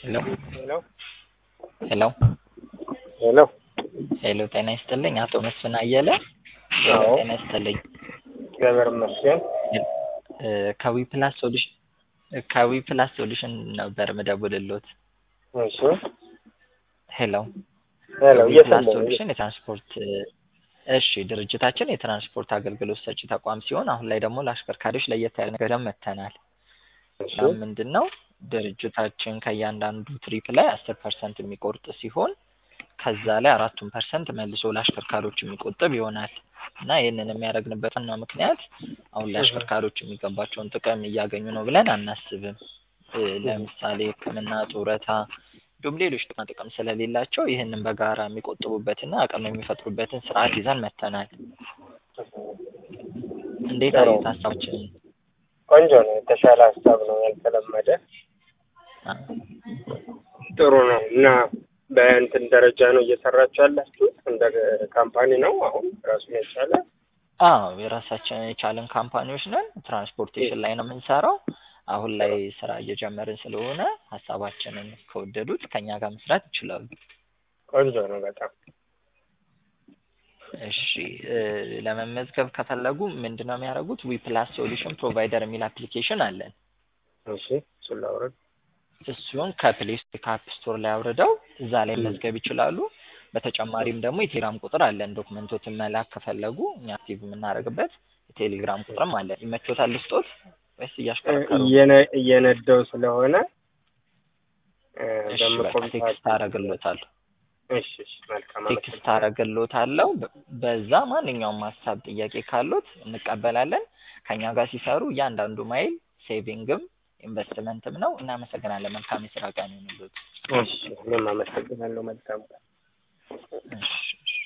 ሄሎ ሄሎ ሄሎ ሄሎ ሄሎ ጤና ይስጥልኝ አቶ መስፍን አየለ አዎ። ጤና ይስጥልኝ እግዚአብሔር ይመስገን። እ ከዊ ፕላስ ሶሉሽን ከዊ ፕላስ ሶሉሽን ነበር ምደውልሎት እሺ ሄሎ ሄሎ ዊ ፕላስ እየሰማሁ ሶሉሽን የትራንስፖርት እሺ ድርጅታችን የትራንስፖርት አገልግሎት ሰጪ ተቋም ሲሆን አሁን ላይ ደግሞ ለአሽከርካሪዎች ለየት ያለ ነገር ይዘን መጥተናል እሺ እና ምንድን ነው ድርጅታችን ከእያንዳንዱ ትሪፕ ላይ አስር ፐርሰንት የሚቆርጥ ሲሆን ከዛ ላይ አራቱን ፐርሰንት መልሶ ለአሽከርካሪዎች የሚቆጥብ ይሆናል እና ይህንን የሚያደርግንበት ዋናው ምክንያት አሁን ላይ አሽከርካሪዎች የሚገባቸውን ጥቅም እያገኙ ነው ብለን አናስብም እ ለምሳሌ ሕክምና ጡረታ እንዲሁም ሌሎች ጥቅማ ጥቅም ስለሌላቸው ይህንን በጋራ የሚቆጥቡበትና አቅም የሚፈጥሩበትን ስርዓት ይዘን መጥተናል እንዴት ጥሩ። አዩት ሀሳባችንን ቆንጆ ነው። የተሻለ ሀሳብ ነው። ያልተለመደ አ ጥሩ ነው እና በእንትን ደረጃ ነው እየሰራችሁ ያላችሁት? እንደ ካምፓኒ ነው አሁን ራሱን የቻለ አዎ የራሳችን የቻለን ካምፓኒዎች ነን። ትራንስፖርቴሽን ላይ ነው የምንሰራው። አሁን ላይ ስራ እየጀመርን ስለሆነ ሀሳባችንን ከወደዱት ከኛ ጋር መስራት ይችላሉ። ቆንጆ ነው በጣም እሺ እ ለመመዝገብ ከፈለጉ ምንድን ነው የሚያደርጉት? ዊ ፕላስ ሶሉሽን ፕሮቫይደር የሚል አፕሊኬሽን አለን። እሺ እሱን ላውረድ። እሱን ከፕሌይ ስቶር ከአፕ ስቶር ላይ አውርደው እዛ ላይ ም። መዝገብ ይችላሉ። በተጨማሪም ደግሞ የቴሌግራም ቁጥር አለን። ዶክመንቶትን መላክ ከፈለጉ እኛ አክቲቭ የምናደርግበት የቴሌግራም ቁጥርም አለን። ይመቾታል ልስጦት ወይስ እያሽከረከሩ? እየነ- እየነዳው ስለሆነ እ እሺ በቃ በምቆም ሰዓት ቴክስት አደርግሎታለሁ። እሺ እሺ መልካም ቴክስት አመሰግናለሁ። አደርግሎታለሁ። በ- በዛ ማንኛውም ሀሳብ ጥያቄ ካሉት እንቀበላለን። ከኛ ጋር ሲሰሩ እያንዳንዱ ማይል ሴቪንግም ኢንቨስትመንትም ነው። እናመሰግናለን። መልካም የስራ ቀን ይሁንልዎት። እሺ እኔም አመሰግናለሁ። መልካም እሺ